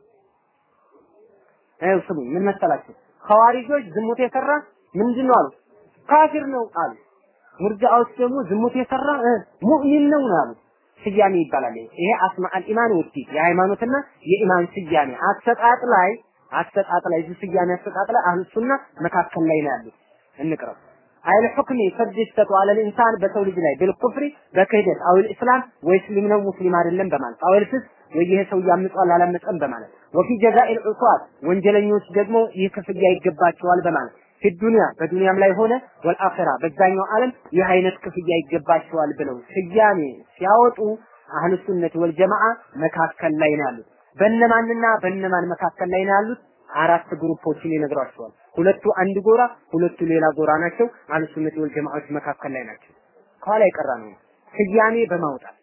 A: ይኸው ስሙኝ፣ ምን መሰላችሁ? ኸዋሪጆች ዝሙት የሰራ ምንድን ነው አሉ? ካፊር ነው አሉ። ሙርጃዎች ደግሞ ዝሙት የሰራ ሙእሚን ነው ነው አሉ። ስያሜ ይባላል። ይሄ አስማአል ኢማን ወዲ የሃይማኖትና የኢማን ስያሜ አሰጣጥ ላይ አሰጣጥ ላይ እዚህ ስያሜ አሰጣጥ ላይ አህሉ ሱና መካከል ላይ ነው ያሉት። እንቅረብ አይል ሁክሚ ፍርድ ይሰጡ አለል ኢንሳን በሰው ልጅ ላይ ቢልኩፍሪ በክህደት አውል እስላም ወይ እስሊም ነው ሙስሊም አይደለም በማለት አውል ፍስ ወይ ይሄ ሰው ያምጿል አላመፀም በማለት ወፊ ጀዛኢል ዑሷት ወንጀለኞች ደግሞ ይህ ክፍያ ይገባቸዋል በማለት ፊ ዱንያ በዱንያም ላይ ሆነ ወልአኺራ በዛኛው ዓለም ይህ አይነት ክፍያ ይገባቸዋል ብለው ስያሜ ሲያወጡ አህሉ ሱነት ወልጀማዓ መካከል ላይ ነው ያሉት። በእነማንና በእነማን መካከል ላይ ነው ያሉት? አራት ግሩፖችን ይነግሯቸዋል። ሁለቱ አንድ ጎራ፣ ሁለቱ ሌላ ጎራ ናቸው። አህሉ ሱነት ወልጀማዓዎች መካከል ላይ ናቸው። ከኋላ የቀራ ነው ስያሜ በማውጣት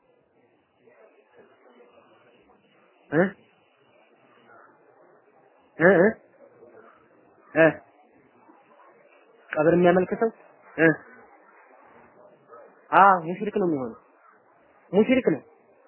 A: እ እ እ ቀብር የሚያመልክተው እ አ ሙሽሪክ ነው የሚሆነው። ሙሽሪክ ነው።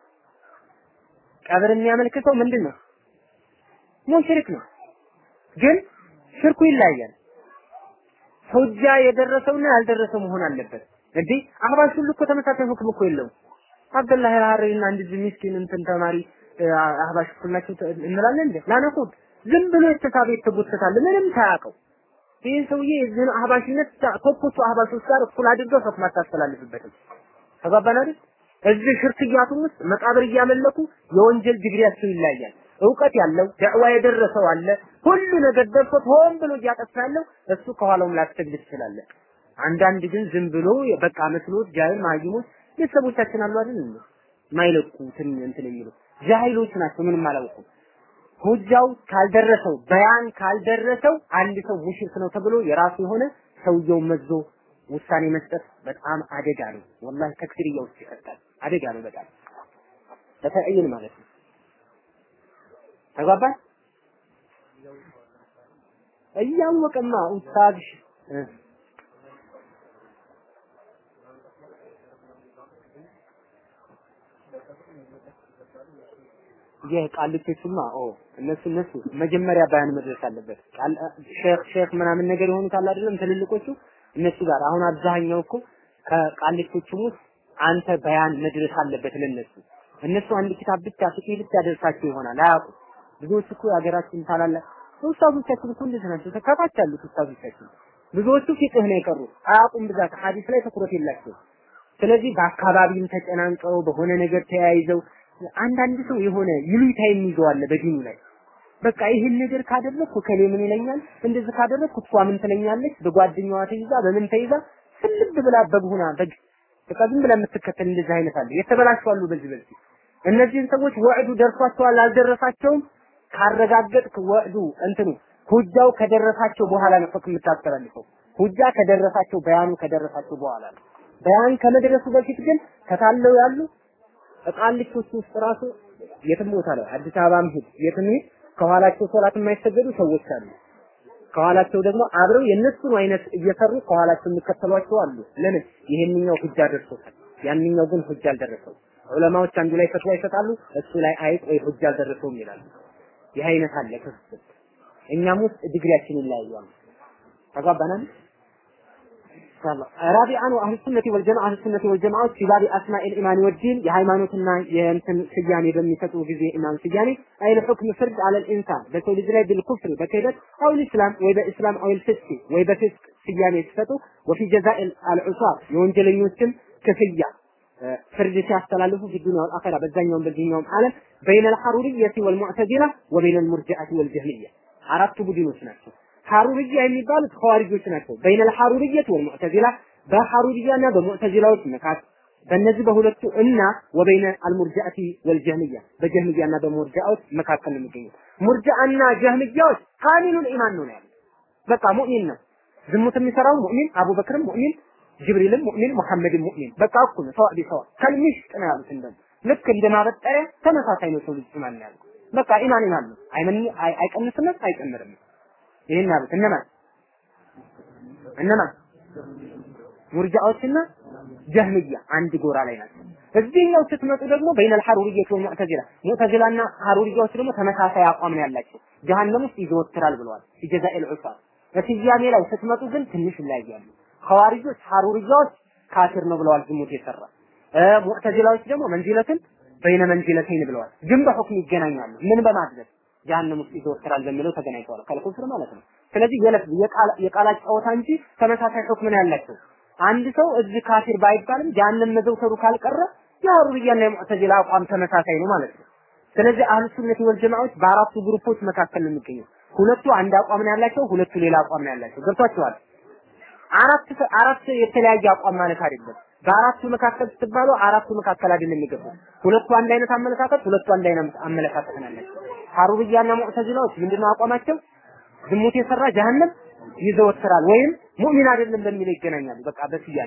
A: ቀብር የሚያመልክተው ምንድን ነው? ሙሽሪክ ነው። ግን ሽርኩ ይለያያል። ሁጃ የደረሰውና ያልደረሰው መሆን አለበት። እንዴ አህባሽ ሁሉ እኮ ተመሳሳይ ሁክም እኮ የለውም። አብደላህ አልሐሪና አንድ ምስኪን እንትን ተማሪ አህባሽ እኩል ናቸው እንላለን እንዴ? ላነቁት ዝም ብሎ የተሳበ የተጎተታል ምንም ሳያውቀው ይህ ሰውዬ የዚህን አህባሽነት ከፖቹ አህባሾች ጋር እኩል አድርገው ፈትማ አታስተላልፍበትም። ተግባባን አይደል? እዚህ ሽርክያቱም ውስጥ መቃብር እያመለኩ የወንጀል ዲግሪያቸው ይለያያል። እውቀት ያለው ደዕዋ የደረሰው አለ። ሁሉ ነገር ደርሶት ሆን ብሎ እያጠፋ ያለው እሱ ከኋላውም ላትሰግድ ትችላለህ። አንዳንድ ግን ዝም ብሎ በቃ መስሎት ጃሂል ማይሞች ቤተሰቦቻችን አሉ አይደል እንዴ ማይለቁ እንትን የሚሉ ጃሂሎች ናቸው። ምንም አላውቁም። ሁጃው ካልደረሰው በያን ካልደረሰው አንድ ሰው ሙሽሪክ ነው ተብሎ የራሱ የሆነ ሰውየው መዞ ውሳኔ መስጠት በጣም አደጋ ነው። ወላሂ ተክፊርያ ውስጥ ይከታል። አደጋ ነው በጣም በተዕይን ማለት ነው። ተግባባን? እያወቀማ ኡስታዝ ይህ ቃልቶቹማ ኦ እነሱ እነሱ መጀመሪያ ባያን መድረስ አለበት። ቃል ሼክ ሼክ ምናምን ነገር የሆኑት አለ አይደለም ትልልቆቹ እነሱ ጋር አሁን አብዛኛው እኮ ከቃልቶቹም ውስጥ አንተ በያን መድረስ አለበት ለነሱ። እነሱ አንድ ኪታብ ብቻ ፍቅህ ብቻ ደርሳቸው ይሆናል አያውቁ። ብዙዎቹ እኮ የሀገራችን ታላላቅ ኡስታዞቻችን እኮ እንደዚህ ናቸው። ተካታች ያሉት ኡስታዞቻችን ብዙዎቹ ፊቅህ ነው የቀሩ አያውቁም። ብዛት ሐዲስ ላይ ትኩረት የላቸው። ስለዚህ በአካባቢም ተጨናንቀው በሆነ ነገር ተያይዘው አንዳንድ ሰው የሆነ ይሉኝታ የሚይዘው አለ በዲኑ ላይ በቃ ይህን ነገር ካደረግኩ ከሌ ምን ይለኛል፣ እንደዚህ ካደረግኩ እሷ ምን ትለኛለች፣ በጓደኛዋ ተይዛ በምን ተይዛ ስልብ ብላ በቡና በግ በቃ ዝም ብላ የምትከተል እንደዚህ አይነት አለ። የተበላሹ አሉ በዚህ በዚህ እነዚህን ሰዎች ወዕዱ ደርሷቸዋል አልደረሳቸውም ካረጋገጥክ ወዕዱ እንትኑ ሁጃው ከደረሳቸው በኋላ ነው ፈክ የምታስተላልፈው። ሁጃ ከደረሳቸው በያኑ ከደረሳቸው በኋላ ነው። በያን ከመድረሱ በፊት ግን ከታለው ያሉ ቃሊቶች ውስጥ ራሱ የትም ቦታ ላይ አዲስ አበባም ሂድ የትም ሂድ ከኋላቸው ሶላት የማይሰገዱ ሰዎች አሉ። ከኋላቸው ደግሞ አብረው የነሱን አይነት እየሰሩ ከኋላቸው የሚከተሏቸው አሉ። ለምን? ይሄንኛው ሁጃ ደርሶታል፣ ያንኛው ግን ሁጃ አልደረሰው። ዑለማዎች አንዱ ላይ ፈትዋ ይሰጣሉ፣ እሱ ላይ አይጥ ወይ ሁጃ አልደረሰውም ይላሉ። ይህ አይነት አለ ክፍል። እኛም ውስጥ ዲግሪያችን ይለያያል። ተግባባናል? ኢንሻአላህ ራቢአን አህሉ ሱነቲ ወልጀማዓ አህሉ ሱነቲ ወልጀማዓዎች ፊ ባቢ አስማኢል ኢማን ወዲን የሃይማኖትና የእንትን ስያሜ በሚሰጡ ጊዜ ኢማን ስያሜ አይል ሁክም ፍርድ አለል ኢንሳን በሰው ልጅ ላይ ቢልኩፍር በክህደት አው ኢስላም ወይ በእስላም አው ፍስቅ ወይ በፍስቅ ስያሜ ሲሰጡ ወፊ ጀዛኢል አልዑሳር የወንጀለኞችም ክፍያ ፍርድ ሲያስተላልፉ ፊ ዱንያ ወልአኺራ በዛኛውም በዚህኛውም ዓለም በይነ አልሐሩሪየቲ ወልሙዕተዚላ ወበይነ አልሙርጂዐቲ ወልጀህሚያ አራቱ ቡድኖች ናቸው። ሐሩርያ የሚባሉት ኸዋሪጆች ናቸው። በይነል ሐሩርየት ወልሙዕተዚላ በሐሩርያና በሙዕተዚላዎች መካከል በእነዚህ በሁለቱ እና ወበይነ አልሙርጃአቲ ወልጀህሚያ በጀህሚያና በሙርጃዎች መካከል ነው የሚገኙት። ሙርጃአና ጀህሚያዎች ካሚሉል ኢማን ነው ያሉት። በቃ ሙእሚን ነው ዝሙት የሚሰራው ሙእሚን፣ አቡበክርም ሙእሚን፣ ጅብሪልም ሙእሚን፣ ሙሐመድም ሙእሚን። በቃ እኩል ሰዋ ቢሰዋ ከልሚሽጥ ነው ያሉት። እንደም ልክ እንደ ማበጠሪያ ተመሳሳይ ነው ሰው ልጅ ኢማን ያለው። በቃ ኢማን ኢማን ነው። አይመን አይቀንስም አይጨምርም። ይሄን ያሉት እነማን እነማን ሙርጃዎችና ጀህሚያ አንድ ጎራ ላይ ናቸው። እዚህኛው ስትመጡ ደግሞ በይነል ሐሩሪየት ወሙዕተዚላ ሙዕተዚላና ሐሩሪያዎች ደግሞ ተመሳሳይ አቋም ነው ያላቸው። ጀሃነም ውስጥ ይዘወትራል ብለዋል። ጀዛኤል ዑሳር በስያሜ ላይ ስትመጡ ግን ትንሽ ይለያያሉ። ሐዋሪጆች ሐሩሪያዎች ካፊር ነው ብለዋል፣ ዝሙት የሰራ ሙዕተዚላዎች ደግሞ መንዚለትን በይነ መንዚለተይን ብለዋል። ግን በሁክም ይገናኛሉ። ምን በማድረግ ጀሃነም ውስጥ ይዘወትራል በሚለው ተገናኝተዋል። ከልኩፍር ማለት ነው። ስለዚህ የለፍ የቃላት ጨዋታ እንጂ ተመሳሳይ ሁክም ነው ያላቸው። አንድ ሰው እዚህ ካፊር ባይባልም ጀሃነም መዘውተሩ ካልቀረ የሐሩርያና የሙዕተዚላ አቋም ተመሳሳይ ነው ማለት ነው። ስለዚህ አህሉ ሱነት ወል ጀማዓዎች በአራቱ ግሩፖች መካከል ነው የሚገኘው። ሁለቱ አንድ አቋም ነው ያላቸው፣ ሁለቱ ሌላ አቋም ነው ያላቸው። ገብቷቸዋል? አራት አራት የተለያየ አቋም ማለት አይደለም። በአራቱ መካከል ስትባሉ አራቱ መካከል አይደለም የሚገባው። ሁለቱ አንድ አይነት አመለካከት፣ ሁለቱ አንድ አይነት አመለካከት ነው ያላቸው። ሐሩርያና ሙዕተዚላዎች ምንድነው አቋማቸው? ዝሙት የሰራ ጀሃነም ይዘወትራል ወይም ሙእሚን አይደለም በሚለው ይገናኛሉ። በቃ በስያሜ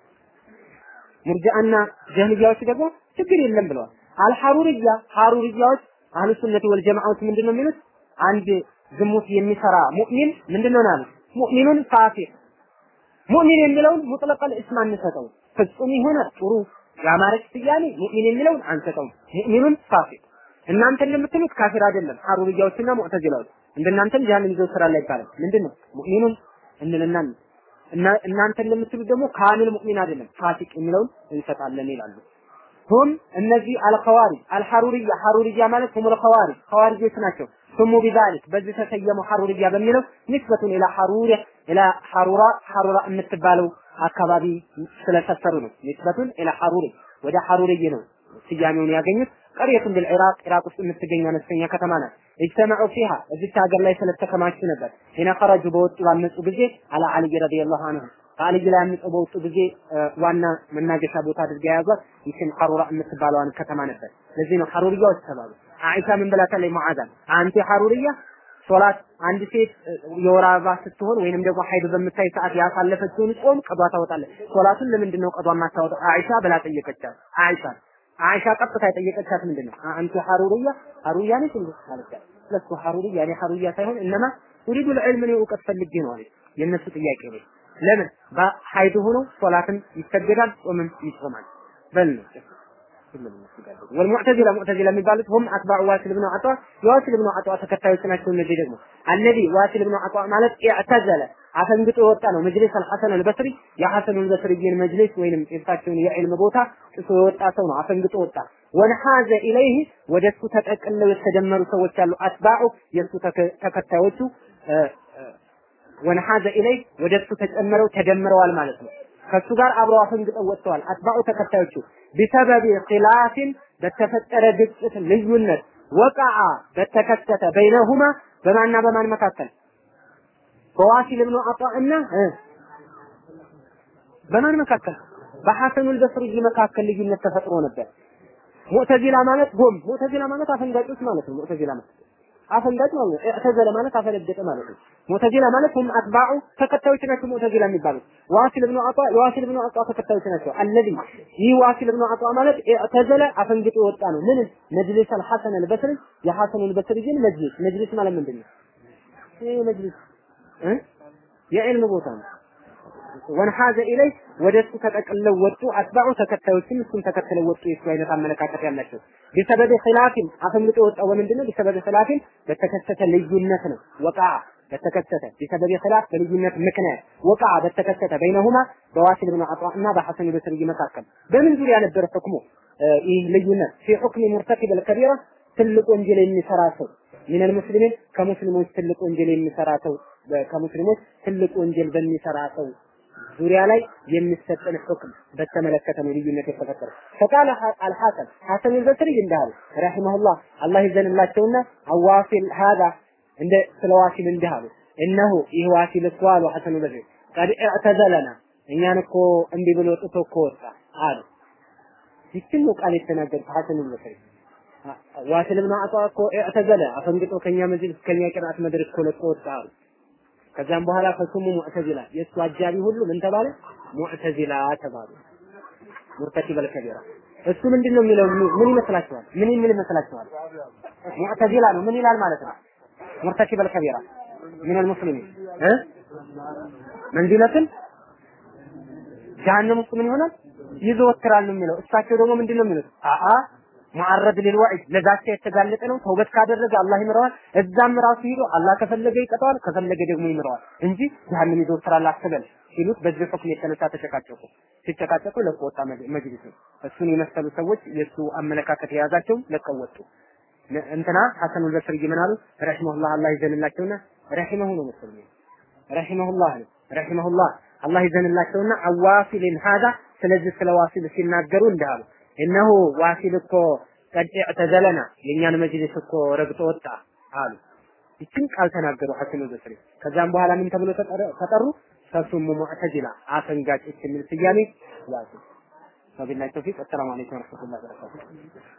A: ሙርጂአና ጀህሚያዎች ደግሞ ችግር የለም ብለዋል። አልሐሩርያ ሐሩርያዎች አህሉ ሱነት ወል ጀማዓዎች ምንድነው የሚሉት? አንድ ዝሙት የሚሰራ ሙእሚን ምንድነው ነው ያሉት? ሙእሚኑን ፋሲቅ ሙእሚን የሚለውን ሙጥለቀል እስም አንሰጠው። ፍጹም የሆነ ጥሩ ያማረች ስያሜ ሙእሚን የሚለውን አንሰጠውም። ሙእሚኑን ፋሲቅ እናንተ እንደምትሉት ካፊር አይደለም። ሐሩርያዎችና ሙዕተዚላዎች እንደናንተም ጀሃነም ይዘው ስራ ላይ ይባላል። ምንድነው ሙእሚኑን እንልና እና እናንተ እንደምትሉት ደግሞ ካሚል ሙእሚን አይደለም ፋሲቅ የሚለውን እንሰጣለን ይላሉ። ሁም እነዚህ አልኸዋሪጅ አልሐሩርያ ሐሩርያ ማለት ሁም አልኸዋሪጅ ኸዋሪጆች ናቸው። ስሙ ቢዛሊክ በዚህ ተሰየሙ ሐሩርያ በሚለው ንስበቱን ኢላ ሐሩር ኢላ ሐሩራ ሐሩራ የምትባለው አካባቢ ስለሰፈሩ ነው። ንስበቱን ኢላ ሐሩር ወደ ሐሩርይ ነው ስያሜውን ያገኙት። ቀርየቱን ቢልኢራቅ ኢራቅ ውስጥ የምትገኝ አነስተኛ ከተማ ናት። እጅተመዑ ፊሃ እዚች ሀገር ላይ ስለተከማቹ ነበር። ሂነ ኸረጁ በወጡ ባመፁ ጊዜ አላ አልይ ረዲየላሁ ዐንሁ ከአልይ ላይ አምፀው በወጡ ጊዜ ዋና መናገሻ ቦታ አድርገው የያዟት ይችን ሐሩራ የምትባለዋን ከተማ ነበር። ለዚህ ነው ሐሩርያዎች ተባሉ። አይሻ ምን ብላታለች? ሙዓዛን አንቲ ሐሩርያ ሶላት አንድ ሴት የወር አበባ ስትሆን ወይንም ደግሞ ሀይድ በምታይ ሰዓት ያሳለፈችውን ጾም ቀዷ ታወጣለች። ሶላቱን ለምንድን ነው ቀዷ የማታወጣው? አይሻ ብላ ጠየቀቻት። አይሻ አይሻ ቀጥታ የጠየቀቻት ምንድን ነው? አንቺ ሐሩርያ ሐሩርያ ነሽ እንዴ አለቻት። ለሱ ሐሩርያ እኔ ሐሩርያ ሳይሆን እነማ ኡሪዱ ልዕልም እኔ እውቀት ፈልጌ ነው አለች። የእነሱ ጥያቄ ነው። ለምን በሀይድ ሆኖ ሶላትን ይሰገዳል፣ ጾምም ይጾማል። በል ነው ወልሙዕተዚላ ሙዕተዚላ የሚባሉት ሁም አትባዑ ዋሲል ብኑ አጧ የዋሲል ብኑ አጧ ተከታዮች ናቸው። እነዚህ ደግሞ አለዚ ዋሲል ብኑ አጧ ማለት ኢዕተዘለ አፈንግጦ የወጣ ነው። መጅሊስ አልሐሰን አልበስሪ የሐሰን አልበስሪን መጅሊስ ወይንም የእሳቸውን የዕልም ቦታ ጥሶ የወጣ ሰው ነው። አፈንግጦ ወጣ። ወንሐዘ ኢለይህ ወደሱ ተጠቅለው የተደመሩ ሰዎች አሉ። አትባዑ የእሱ ተከታዮቹ ወንሐዘ ኢለይህ ወደሱ ተጨምረው ተደምረዋል ማለት ነው። ከሱ ጋር አብረው አፈንግጠው ወጥተዋል። አትባዑ ተከታዮቹ ቢሰበብ ኺላፊን በተፈጠረ ግጭት ልዩነት ወቃዓ በተከሰተ በይነሁማ በማንና በማን መካከል በዋሲል ብኑ አጣዕና በማን መካከል በሐሰኑል በስሪ መካከል ልዩነት ተፈጥሮ ነበር። ሙዕተዚላ ማለት ጎም ሙዕተዚላ ማለት አፈንጋጮች ማለት ነው። ሙዕተዚላ ማለት አፈንጋጭ ማለት ነው። እዕተዘለ ማለት አፈነገጠ ማለት ነው። ሙዕተዚላ ማለት ሁም አትባዑ ተከታዮች ናቸው። ሙዕተዚላ የሚባሉት ዋሲል ብኑ አጣ የዋሲል ብኑ አጣ ተከታዮች ናቸው። አለዚ ይህ ዋሲል ብኑ አጣ ማለት እዕተዘለ አፈንግጦ የወጣ ነው። ምን መጅሊስ አልሐሰን አልበስሪ የሐሰን አልበስሪ ግን መጅሊስ መጅሊስ ማለት ምንድን ነው? ይህ መጅሊስ የዕልም ቦታ ነው። ወንሐዘ ኢለይ ወደ እሱ ተጠቅለው ወጡ። አትባዑ ተከታዮችም እሱን ተከትለው ወጡ። የሱ አይነት አመለካከት ያላቸው ቢሰበብ ኺላፊን አፈንግጦ ወጣው በምንድነው? ቢሰበብ ኺላፊን በተከሰተ ልዩነት ነው። ወቃ በተከሰተ ቢሰበብ ኺላፍ በልዩነት ምክንያት ወቃ በተከሰተ በይነሁማ በዋሲል ብን አጣ እና በሐሰን በስሪ መካከል በምን ዙሪያ ነበር ህክሙ? ይህ ልዩነት ፊ ሁክሚ ሙርተኪብ አልከቢራ ትልቅ ወንጀል የሚሰራ ሰው ሚነል ሙስሊሚን ከሙስሊሞች ትልቅ ወንጀል የሚሰራ ሰው ከሙስሊሞች ትልቅ ወንጀል በሚሰራ ሰው ዙሪያ ላይ የሚሰጠን ሁክም በተመለከተ ነው ልዩነት የተፈጠረው። ፈቃለ አልሐሰን ሐሰን አልበስሪ እንዳሉ ረሂመሁላህ አላህ ይዘንላቸውና አዋሲል ሀዛ እንደ ስለ ዋሲል እንዲህ አሉ። እነሆ ይህ ዋሲል እኮ አሉ ሐሰን አልበስሪ ቀድ እዕተዘለና እኛን እኮ እምቢ ብሎ ጥቶ እኮ ወጣ አሉ። ይችን ነው ቃል የተናገሩት ሐሰን አልበስሪ ዋሲል ብን አጣ እኮ እዕተዘለ አፈንግጦ ከኛ መጅልስ ከኛ ቅርአት መድረክ እኮ ለቆ ወጣ አሉ። ከዚያም በኋላ ፈሱሙ ሙዕተዚላ የእሱ አጃቢ ሁሉ ምን ተባለ? ሙዕተዚላ ተባሉ። ሙርተኪበል ከቢራ እሱ ምንድን ነው የሚለው ምን ይመስላችኋል? ምን የሚል ይመስላችኋል? ሙዕተዚላ ነው። ምን ይላል ማለት ነው? ሙርተኪበል ከቢራ ምን المسلمين እ መንዚለትን ጀሃነም ውስጥ ምን ይሆናል ይዘወትራል ነው የሚለው። እሳቸው ደግሞ ምንድን ነው የሚሉት? አአ ሙዓረድ ሊልዋዒድ ለዛቻ የተጋለጠ ነው። ተውበት ካደረገ አላህ ይምረዋል። እዛም ራሱ ሂዶ አላህ ከፈለገ ይቀጣዋል፣ ከፈለገ ደግሞ ይምረዋል እንጂ ጀሃነም ይዘወትራል አትበል ሲሉት በዚህ ሁክም የተነሳ ተጨቃጨቁ። ሲጨቃጨቁ ለቆ ወጣ መጅሊሱ። እሱን የመሰሉ ሰዎች የእሱ አመለካከት የያዛቸው ለቀው ወጡ። እንትና ሐሰኑል በስሪ ምን አሉ? ረሂመሁላህ አላህ ይዘንላቸውና ረሂመሁ ነው መሰለኝ ረሂመሁላህ ነው ረሂመሁላህ አላህ ይዘንላቸውና አዋሲልን ሀዛ ስለዚህ ስለ ዋሲል ሲናገሩ እንዳሉ እነሆ ዋሲል እኮ ቀድ ተዘለና የእኛን መጅሊስ እኮ ረግጦ ወጣ አሉ። ይችን ቃል ተናገሩ ሐሰኑ በስሪ። ከዛም በኋላ ምን ተብሎ ተጠሩ? ፈሱሙ ሙዕተዚላ አፈንጋጮች የሚል ስያሜ ያዙ። ወቢላሂ ተውፊቅ። አሰላሙ አለይኩም ወረህመቱላሂ ወበረካቱሁ።